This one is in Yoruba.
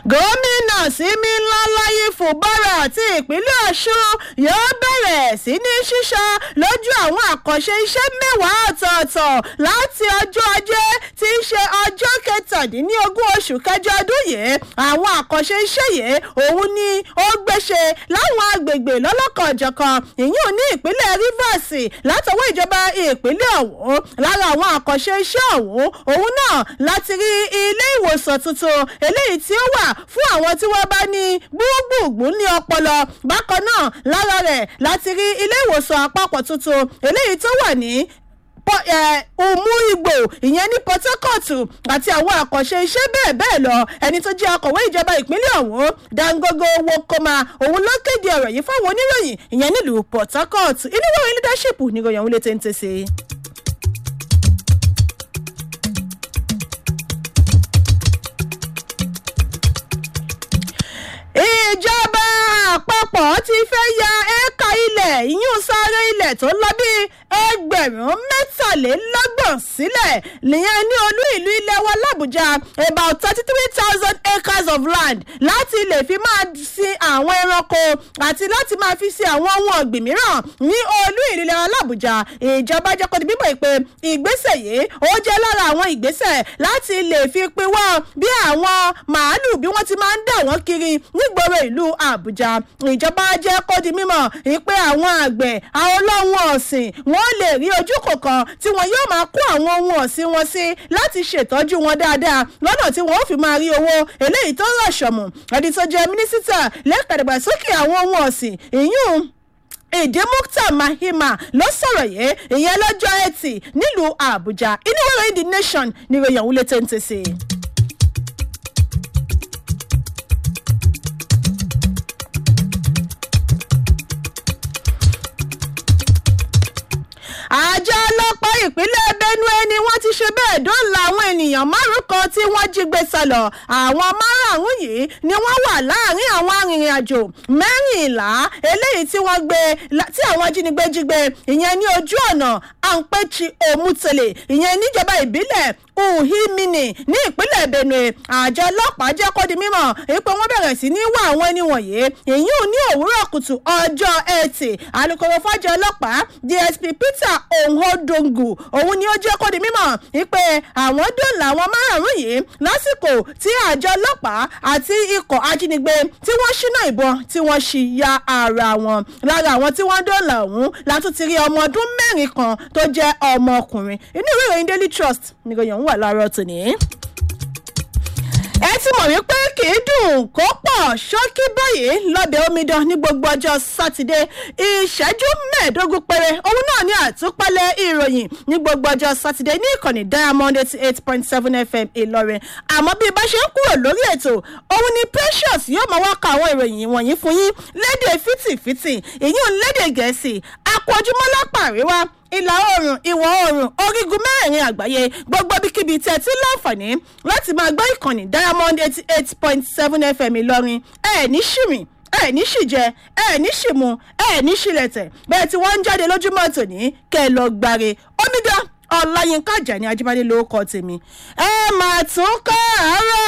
gómìnà Similáláyé Fubara àti ìpínlẹ̀ Ọ̀ṣun yóò bẹ̀rẹ̀ sí ní ṣíṣọ lójú àwọn àkànṣe iṣẹ́ mẹ́wàá ọ̀tọ̀ọ̀tọ̀ láti ọjọ́ ajé tí í ṣe ọjọ́ kẹtàdínlógún oṣù kẹjọ ọdún yìí àwọn àkànṣe iṣẹ́ yìí òun ni ó gbéṣe láwọn agbègbè lọ́lọ́kanòjọ̀kan ìyún ní ìpínlẹ̀ Rivers látọwọ́ ìjọba ìpínlẹ̀ ọ̀hún lára àwọn àkànṣe iṣẹ́ ọ̀hún òun náà láti rí ilé ìwòsàn tuntun eléyìí tí ó wà fún àwọn tí wọ́n bá ní gbúgbùgbù ní ọpọlọ bákan náà lára rẹ̀ láti rí ilé ìwòsàn àpapọ̀ tuntun eléyìí tó wà ní umu igbo ìyẹn ní port harcourt àti àwọn àkànṣe iṣẹ́ bẹ́ẹ̀ bẹ́ẹ̀ lọ ẹni tó jẹ́ akọ̀wé ìjọba ìpínlẹ̀ ọ̀hún dangogo wokoma òun ló kéde ọ̀rọ̀ yìí fáwọn oníròyìn ìyẹn nílùú port harcourt inú ìwé leadership níròyìn òun lè tẹ́ǹtẹ́ sí i. ìjọba àpapọ̀ ti fẹ́ ya éékà ilẹ̀ ìyún sáré ilẹ̀ tó lọ bí ẹgbẹ̀rún mẹ́tàlélọ́gbọ̀n sílẹ̀ nìyẹn ní olú ìlú ilẹ̀ wa làbújá about thirty three thousand acres of land láti lè fi máa sin àwọn ẹranko àti láti máa fi sin àwọn ohun ọ̀gbìn mìíràn ní olú ìlú ilẹ̀ wa làbújá ìjọba jẹ́ kó di bíbọ̀ pé ìgbésẹ̀ yìí ó jẹ́ lára àwọn ìgbésẹ̀ láti lè fi pinwọ́ bí àwọn màálù bí wọ́n ti máa ń dà wọ́n kiri nígboro ìlú àbújá ìjọba jẹ́ kó di mímọ̀ pé àwọn àgbẹ̀ àwọn ọlọ́run ọ̀sìn wọ́n lè rí ojú kọ̀ọ̀kan tí wọn yóò máa kó àwọn ohun ọ̀sìn wọn sí láti ṣètọ́jú wọn dáadáa lọ́nà tí wọ́n ó fi máa rí owó eléyìí tó rọ̀ṣọ̀mù ẹni tó jẹ́ mínísítà lẹ́ka ìdàgbàsókè àwọn ohun ọ̀sìn ìyún èdè mukta mahima ló sọ̀rọ̀ yìí ìyẹn lọ́jọ́ ẹtì nílùú àbújá inú ìròyìn the nation ni ìròyìn òun lè tẹ́ǹtẹ̀ sí i. àjọ ọlọ́pàá ìpínlẹ̀ benue ni wọ́n ti ṣe bẹ́ẹ̀ dóòlà àwọn ènìyàn márùn kan tí wọ́n jí gbé sálọ àwọn márùn yìí ni wọ́n wà láàrin àwọn arìnrìn-àjò mẹ́rìnlá eléyìí tí wọ́n gbé tí àwọn ajínigbé jí gbé ìyẹn ní ojú ọ̀nà àǹpẹ̀chì òmùtẹ̀lẹ̀ ìyẹn níjọba ìbílẹ̀ uhimini ní ìpínlẹ̀ benue àjọ ọlọ́pàá jẹ́ kó di mímọ̀ pé wọ́n bẹ̀rẹ̀ sí ní wá àwọn ẹni wọ̀nyí ìyún ní òwúrọ̀ kùtù ọjọ́ ẹtì alūkkóró fájọ ọlọ́pàá dsp peter ohodongu òun ni ó jẹ́ kó di mímọ̀ pé àwọn dòǹlà àwọn márùn-ún yìí lásìkò tí àjọ ọlọ́pàá àti ikọ̀ ajínigbé tí wọ́n ṣínà ìbọn tí wọ́n ṣì ya ara wọn lára àwọn tí wọ́n dòǹlà ọ̀hún látún ti rí ọmọ ọdún mẹ́rin kan tó jẹ́ ọmọkùnrin inú ìwé ìròyìn daily trust nìròyìn ọ̀hún wà láàárọ̀ tòní ẹ ti mọ̀ wípé kì í dùn kó pọ̀ ṣókí báyìí lọ́bẹ̀ omidan ní gbogbo ọjọ́ sátidé ìṣẹ́jú mẹ́ẹ̀ẹ́dógún péré òun náà ní àtúpalẹ̀ ìròyìn ní gbogbo ọjọ́ sátidé ní ìkànnì diamond eighty eight point seven fm ìlọrin àmọ́ bí bá ṣe ń kúrò lórí ètò òun ni precious yóò máa wá ka àwọn ìròyìn wọ̀nyí fún yín lédè fìtìfìtì ìyún lédè gẹ̀ẹ́sì àpọ̀jùmọ́ lápá àríwá ìlà oòrùn ìwọ̀ oòrùn orígun mẹ́rin àgbáyé gbogbo ibikíbi tẹ̀ tí láǹfààní láti máa gbọ́ ìkànnì diamond eighty eight point seven fm ìlọrin ẹ̀ ní ṣìrìn ẹ̀ ní ṣìjẹ ẹ̀ ní ṣìmú ẹ̀ ní ṣìlẹ̀tẹ̀ bẹ́ẹ̀ tí wọ́n ń jáde lójúmọ́ tòní kẹ́ ẹ lọ gbáre omidan ọláyínká àjàní ajíbádé lórúkọ tèmi ẹ mà tún kọ́ àárọ̀.